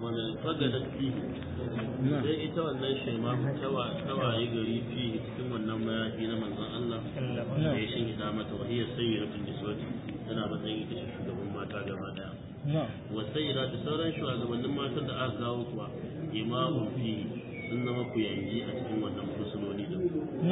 wani fagadat fi sai ita wannan shaima ta waye gari fi cikin wannan mayafi na manzon Allah da ya shin ida mata wa hiya sayyidatun niswati tana matsayin ita ce shugaban mata gaba daya wa sayyida da sauran shugabannin matan da aka kawo kuwa imamun fi sun zama ku yangi a cikin wannan fursunoni din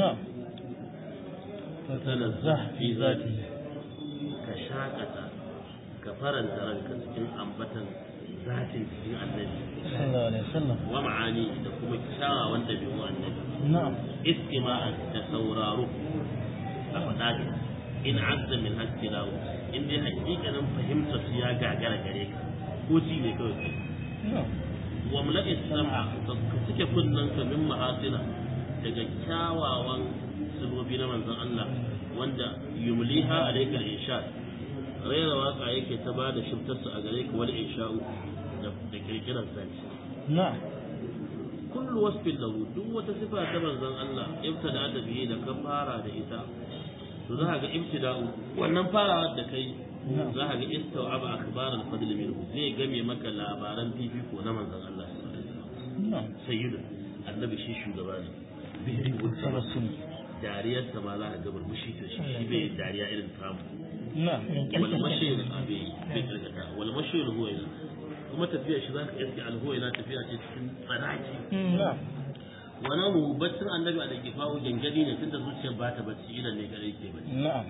tanazzah fi zati ka shakata ka faranta ranka cikin ambatan zatin cikin annabi sallallahu alaihi wasallam wa ma'ani da kuma kyawawan dabi'u annabi na'am istima'an da sauraro a faɗa in azza min haskilawo in dai hakikanin fahimtar su ya gagara gare ka ko ji ne kawai kai na'am wa mula'i sam'a ka cike kunnen ka min ma'asina daga kyawawan sabobi na manzon Allah wanda yumliha alayka al-insha raira waka yake ta ba da shiftarsa a gare ka wal insha'u da kirkirar zance na'am kullu wasfin lahu duk wata sifa ta manzon Allah ibtada da biye da ka fara da ita to za ka ga ibtida'u wannan farawa da kai za ka ga istawaba akhbar al-fadl minhu zai game maka labaran fifiko na manzon Allah sallallahu alaihi wasallam na'am sayyidu annabi shi shugaba ne bihi tabassum dariyar sa ma za ka ga burmushi ta shi shi bai dariya irin tamu na'am wal mashir abi bai kirkata wal mashir huwa kuma tafiya shi za ka iske alhuwa yana tafiya ce cikin tsanaki na'am wani mu baccin annabi a da ke fawo gangadi ne tunda zuciyar ba ta bacci idan ne kare ke bacci na'am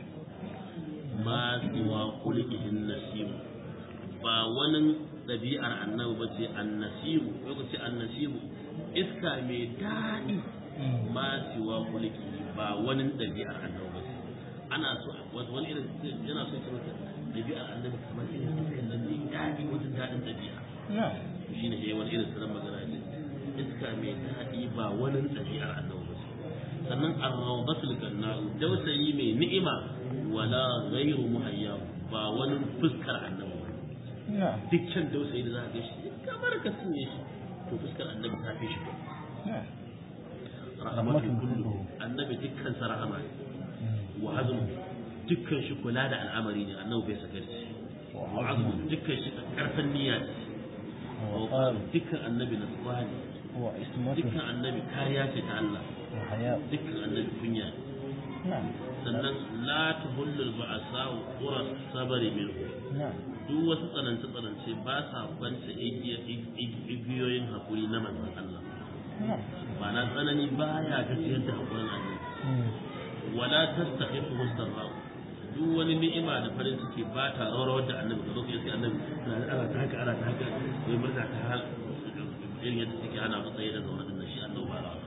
ma siwa kulikihin nasibu ba wani ɗabi'ar annabi ba ce annasibu lokaci annasibu iska mai daɗi ma siwa kuliki ba wani ɗabi'ar annabi ba ce ana so wato wani irin yana so ya maka ɗabi'ar annabi kamar irin iskan nan mai daɗi wajen daɗin ɗabi'a na'am shi ne ya wani irin sanar magana ce iska mai daɗi ba wani ɗabi'ar annabi ba ce sannan arrawdatul ganna'u dausayi mai ni'ima wala ghairu muhayya ba wani fuskar annabi ba na'am dukkan dausayi da za ka ga shi kamar ka sunye shi to fuskar annabi ta fi shi na'am rahmatul kullu annabi dukkan sa rahama ne wa azmu dukkan shi kula da al'amari ne annabi bai sakarci wa azmu dukkan shi karfin niyya ne wa wa qal dukkan annabi nasuwa ne wa ismatu dukkan annabi kariya ce ta Allah wa haya dukkan annabi kunya ne na'am sannan la tuhullul ba'sa wa qura sabari minhu na'am duk wasu tsanance tsanance ba sa kwance igiyoyin hakuri na manzon Allah na'am ba na tsanani baya gajiyar da hakurin annabi wala tastahiqu mustarra duk wani ni'ima da farin ciki ba ta rawar da annabi da lokacin sai annabi ana ta haka ana ta haka wai murna ta hal irin yadda suke ana matsayi da zaune da shi annabi ba rawa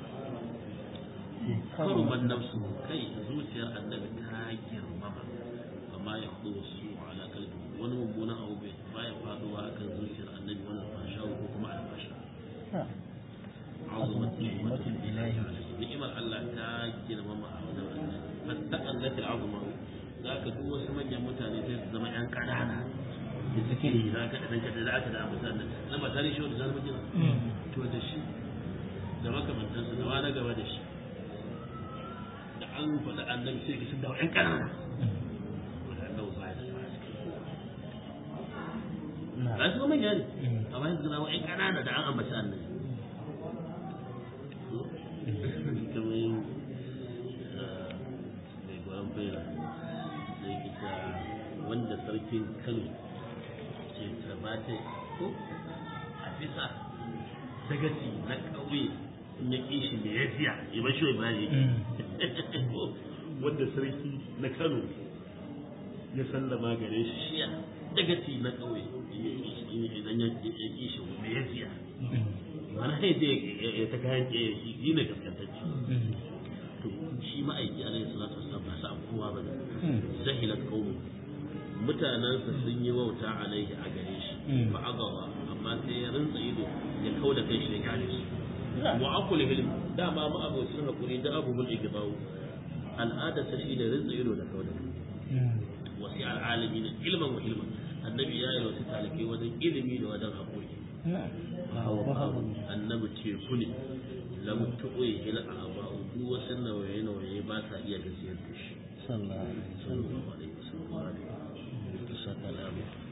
karuman nafsu kai zuciyar annabi ta girmama amma ya hudu wasu ala kalbi wani mummunan abu bai baya faduwa akan zuciyar annabi wannan fasha ko kuma alfasha na'am azumat ni'matul ilahi ni'imar Allah ta girmama a wajen Allah fastaqallat al'azma zaka duk wasu manyan mutane sai su zama yan kanana da zikiri zaka da danka da aka da amsan nan ba tare shi da zalmi jin to da shi da makamantan su da wani gaba da shi da an faɗa annabi sai ka sun dawo yan kanana wanda annabi ba ya da na'am ba su manya ne amma yanzu zama yan kanana da an ambaci annabi kamar yin mai gwaron bera da yake ta wanda sarkin kano ce tabbata ko a bisa dagaci na ƙauye in ya ƙi shi mai ya siya ya ba shi ba ne wanda sarki na kano ya sallama gare shi shiya dagaci na ƙauye idan ya ƙi shi mai ya siya mana ya je ya ta kayan ke shi ne gaskantacci to shi ma'aiki alaihi salatu wasallam ba sa kowa ba ne zahilat qaumu mutanansa sun yi wauta alaihi a gare shi fa agawa amma sai ya rinsa ido ya kauda kai shi ya gane su wa aqul hilm dama ma abocin hakuri da abubuwan igbawu al'ada ta shi da rinsa ido da kauda wasi al'alamin ilman wa ilman annabi ya yi wasu talikai wajen ilimi da wajen hakuri annabi teku ne lam tuqi ila aba duk wasu nawaye nawaye ba sa iya gajiyar da shi sallallahu alaihi wasallam sallallahu alaihi wasallam